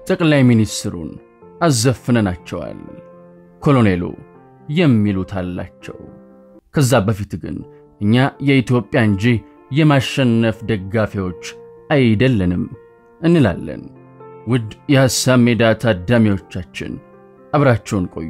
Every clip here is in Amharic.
ጠቅላይ ሚኒስትሩን አዘፍነናቸዋል። ኮሎኔሉ የሚሉት አላቸው። ከዛ በፊት ግን እኛ የኢትዮጵያ እንጂ የማሸነፍ ደጋፊዎች አይደለንም እንላለን። ውድ የሐሳብ ሜዳ ታዳሚዎቻችን አብራችሁን ቆዩ።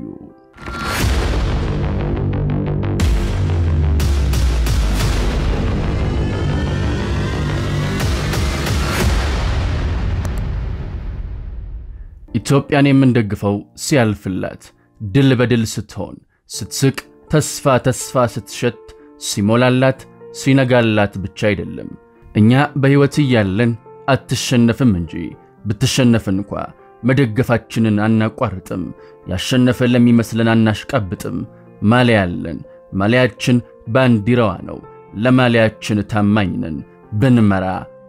ኢትዮጵያን የምንደግፈው ሲያልፍላት፣ ድል በድል ስትሆን፣ ስትስቅ፣ ተስፋ ተስፋ ስትሸት፣ ሲሞላላት፣ ሲነጋላት ብቻ አይደለም። እኛ በሕይወት እያለን አትሸነፍም እንጂ ብትሸነፍ እንኳ መደገፋችንን አናቋርጥም። ያሸነፈ ለሚመስለን አናሽቃብጥም። ማሊያ አለን። ማሊያችን ባንዲራዋ ነው። ለማሊያችን ታማኝ ነን። ብንመራ፣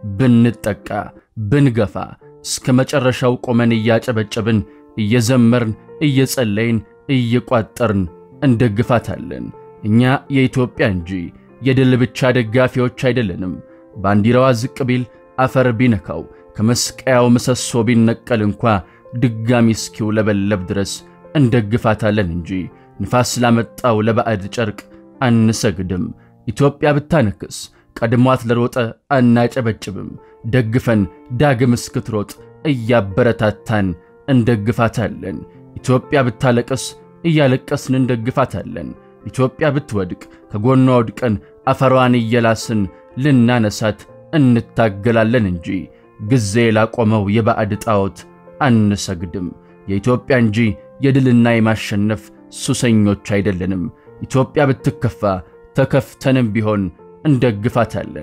ብንጠቃ፣ ብንገፋ እስከ መጨረሻው ቆመን እያጨበጨብን፣ እየዘመርን፣ እየጸለይን፣ እየቋጠርን እንደግፋታለን። እኛ የኢትዮጵያ እንጂ የድል ብቻ ደጋፊዎች አይደለንም። ባንዲራዋ ዝቅ ቢል አፈር ቢነካው ከመስቀያው ምሰሶ ቢነቀል እንኳ ድጋሚ እስኪውለበለብ ድረስ እንደግፋታለን እንጂ ንፋስ ላመጣው ለባዕድ ጨርቅ አንሰግድም። ኢትዮጵያ ብታነክስ ቀድሟት ለሮጠ አናጨበጭብም። ደግፈን ዳግም እስክትሮጥ እያበረታታን እንደግፋታለን። ኢትዮጵያ ብታለቅስ እያለቀስን እንደግፋታለን። ኢትዮጵያ ብትወድቅ ከጎኗ ወድቀን አፈሯን እየላስን ልናነሳት እንታገላለን እንጂ ጊዜ ላቆመው የባዕድ ጣዖት አንሰግድም። የኢትዮጵያ እንጂ የድልና የማሸነፍ ሱሰኞች አይደለንም። ኢትዮጵያ ብትከፋ ተከፍተንም ቢሆን እንደግፋታለን።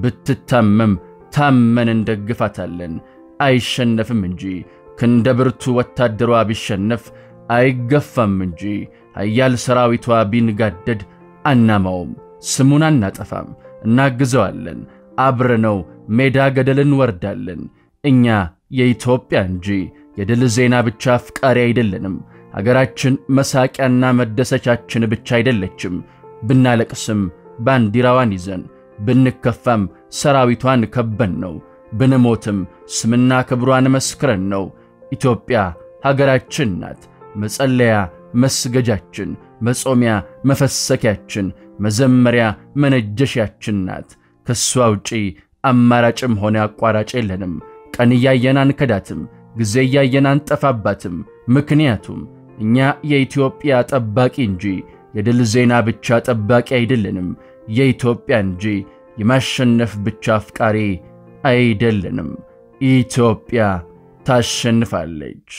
ብትታመም ታመን እንደግፋታለን። አይሸነፍም እንጂ ክንደ ብርቱ ወታደሯ ቢሸነፍ አይገፋም እንጂ ኃያል ሰራዊቷ ቢንጋደድ አናማውም፣ ስሙን አናጠፋም፣ እናግዘዋለን። አብረነው ሜዳ ገደል እንወርዳለን። እኛ የኢትዮጵያ እንጂ የድል ዜና ብቻ አፍቃሪ አይደለንም። አገራችን መሳቂያና መደሰቻችን ብቻ አይደለችም። ብናለቅስም ባንዲራዋን ይዘን ብንከፋም ሰራዊቷን ከበን ነው። ብንሞትም ስምና ክብሯን መስክረን ነው። ኢትዮጵያ ሀገራችን ናት። መጸለያ መስገጃችን፣ መጾሚያ መፈሰኪያችን፣ መዘመሪያ መነጀሻችን ናት። ከእሷ ውጪ አማራጭም ሆነ አቋራጭ የለንም። ቀን እያየን አንከዳትም፣ ጊዜ እያየን አንጠፋባትም። ምክንያቱም እኛ የኢትዮጵያ ጠባቂ እንጂ የድል ዜና ብቻ ጠባቂ አይደለንም። የኢትዮጵያ እንጂ የማሸነፍ ብቻ አፍቃሪ አይደለንም። ኢትዮጵያ ታሸንፋለች።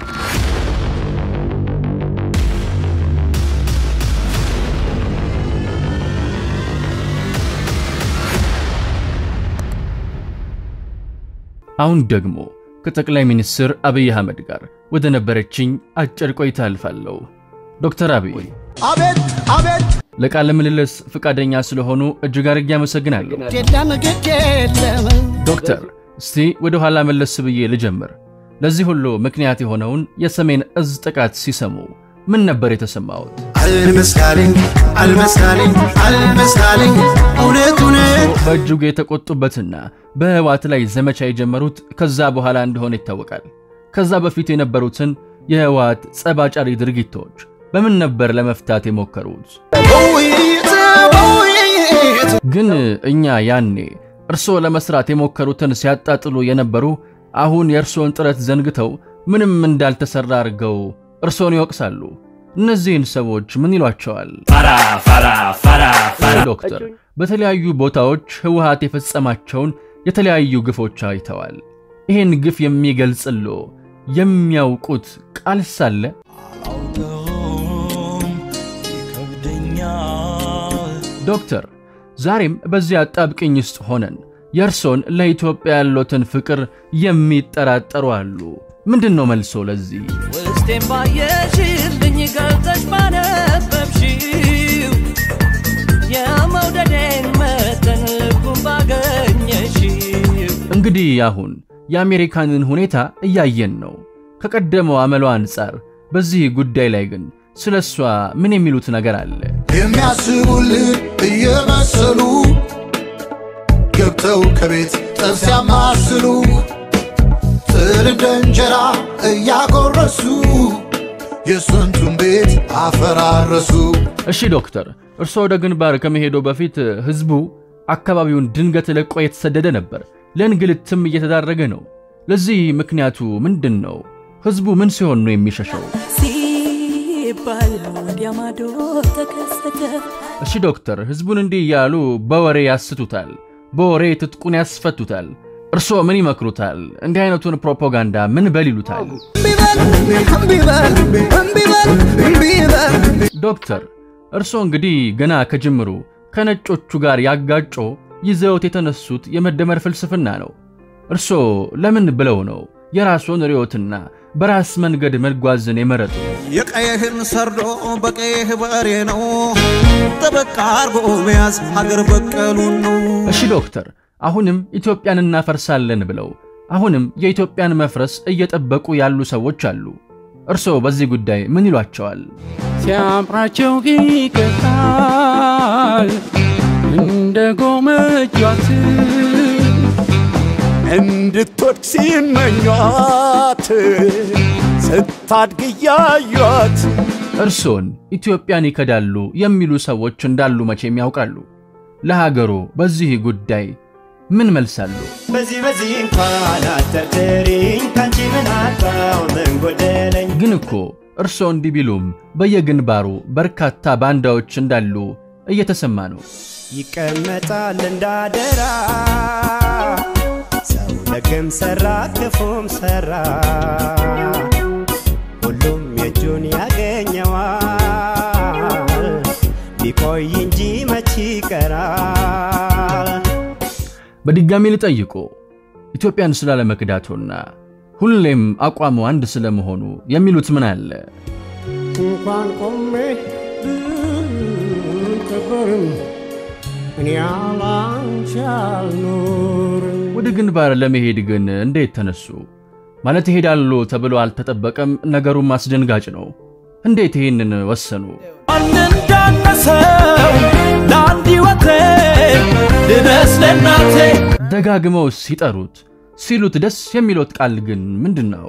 አሁን ደግሞ ከጠቅላይ ሚኒስትር አብይ አህመድ ጋር ወደ ነበረችኝ አጭር ቆይታ አልፋለሁ። ዶክተር አብይ አቤት አቤት ለቃለ ምልልስ ፈቃደኛ ስለሆኑ እጅግ አድርጌ አመሰግናለሁ። የለም ግድ የለም ዶክተር እስቲ ወደ ኋላ መለስ ብዬ ልጀምር። ለዚህ ሁሉ ምክንያት የሆነውን የሰሜን እዝ ጥቃት ሲሰሙ ምን ነበር የተሰማዎት? አልመስካልኝ አልመስካልኝ አልመስካልኝ እውነት እውነት በእጅጉ የተቆጡበትና በህወሓት ላይ ዘመቻ የጀመሩት ከዛ በኋላ እንደሆነ ይታወቃል። ከዛ በፊት የነበሩትን የህወሓት ጸባጫሪ ድርጊቶች በምን ነበር ለመፍታት የሞከሩት? በውይይት በውይይት ግን እኛ ያኔ እርስዎ ለመስራት የሞከሩትን ሲያጣጥሉ የነበሩ አሁን የእርስዎን ጥረት ዘንግተው ምንም እንዳልተሰራ አድርገው እርስዎን ይወቅሳሉ። እነዚህን ሰዎች ምን ይሏቸዋል? ዶክተር በተለያዩ ቦታዎች ህወሓት የፈጸማቸውን የተለያዩ ግፎች አይተዋል። ይህን ግፍ የሚገልጽሎ የሚያውቁት ቃል ሳለ አውቀውም ይከብደኛል ዶክተር ዛሬም በዚያ አጣብቅኝ ውስጥ ሆነን የእርሶን ለኢትዮጵያ ያሎትን ፍቅር የሚጠራጠሩ አሉ። ምንድን ነው መልሶ ለዚህ? ውስጤን ባየሽልኝ ገልጠሽ ባነበብሽው የመውደዴን መጠን ልኩን ባገኘሽው እንግዲህ አሁን የአሜሪካንን ሁኔታ እያየን ነው። ከቀደመው አመሏ አንጻር በዚህ ጉዳይ ላይ ግን ስለ እሷ ምን የሚሉት ነገር አለ? የሚያስቡልን እየመሰሉ ገብተው ከቤት ጠብ ሲያማስሉ እህል እንደ እንጀራ እያጎረሱ የስንቱን ቤት አፈራረሱ። እሺ ዶክተር፣ እርስዎ ወደ ግንባር ከመሄዶ በፊት ህዝቡ አካባቢውን ድንገት ለቆ የተሰደደ ነበር፣ ለእንግልትም እየተዳረገ ነው። ለዚህ ምክንያቱ ምንድን ነው? ህዝቡ ምን ሲሆን ነው የሚሸሸው? ሲባል ወዲያ ማዶ ተከሰተ እሺ ዶክተር፣ ህዝቡን እንዲህ እያሉ በወሬ ያስቱታል፣ በወሬ ትጥቁን ያስፈቱታል። እርስዎ ምን ይመክሩታል? እንዲህ አይነቱን ፕሮፓጋንዳ ምን በል ይሉታል? ዶክተር፣ እርስዎ እንግዲህ ገና ከጅምሩ ከነጮቹ ጋር ያጋጮ ይዘውት የተነሱት የመደመር ፍልስፍና ነው። እርስዎ ለምን ብለው ነው የራስዎን ርዕዮትና በራስ መንገድ መጓዝን የመረጡ? የቀይህን ሰርዶ በቀይህ በሬ ነው ጠበቃ አርጎ መያዝ ሀገር በቀሉን ነው። እሺ ዶክተር፣ አሁንም ኢትዮጵያን እናፈርሳለን ብለው አሁንም የኢትዮጵያን መፍረስ እየጠበቁ ያሉ ሰዎች አሉ። እርስዎ በዚህ ጉዳይ ምን ይሏቸዋል? ሲያምራቸው ይቀጣል እንደ ጎመጇት እንድትወድቅ ሲመኟት ስታድግ እያዩት እርሶን ኢትዮጵያን ይከዳሉ የሚሉ ሰዎች እንዳሉ መቼም ያውቃሉ። ለሀገሩ በዚህ ጉዳይ ምን መልሳሉ? በዚህ በዚህ እንኳን አትጠርጥሪኝ ካንቺ ምን አጣው ምን ጎደለኝ ግን እኮ እርሶ እንዲህ ቢሉም በየግንባሩ በርካታ ባንዳዎች እንዳሉ እየተሰማ ነው። ይቀመጣል እንዳደራ ሰው ደግም ሰራ ክፉም ሰራ ሁሉም የእጁን ያገኘዋል ቢቆይ እንጂ መች ይቀራል በድጋሚ ልጠይቆ ኢትዮጵያን ስላለመክዳቶና ሁሌም አቋሙ አንድ ስለመሆኑ የሚሉት ምን አለ? እንኳን ቆሜ ብቀበርም እኔ ያላንቺ አልኖርም። ወደ ግንባር ለመሄድ ግን እንዴት ተነሱ? ማለት ይሄዳሉ ተብሎ አልተጠበቀም። ነገሩም አስደንጋጭ ነው። እንዴት ይህንን ወሰኑ? እንዳነሰው ለአንድ ሕይወቴ ድረስ ለእናቴ ደጋግመው ሲጠሩት ሲሉት ደስ የሚሎት ቃል ግን ምንድን ነው?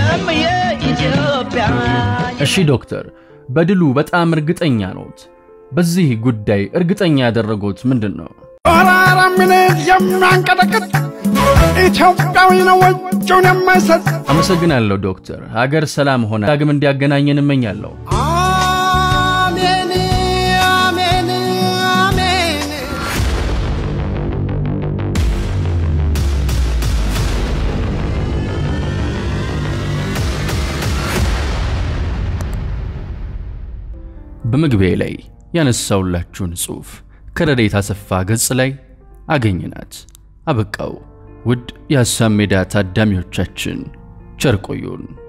እሺ ዶክተር፣ በድሉ በጣም እርግጠኛ ኖት። በዚህ ጉዳይ እርግጠኛ ያደረጉት ምንድን ነው? አራራ ምን የሚያንቀጠቅጥ ኢትዮጵያዊ ነው እጁን የማይሰጥ አመሰግናለሁ ዶክተር። ሀገር ሰላም ሆነ ዳግም እንዲያገናኘን እመኛለሁ። አሜን አሜን አሜን በመግቢያ ላይ ያነሳውላችሁን ጽሑፍ ከረዴት አሰፋ ገጽ ላይ አገኝናት። አበቃው። ውድ የሐሳብ ሜዳ ታዳሚዎቻችን ቸር ቆዩን።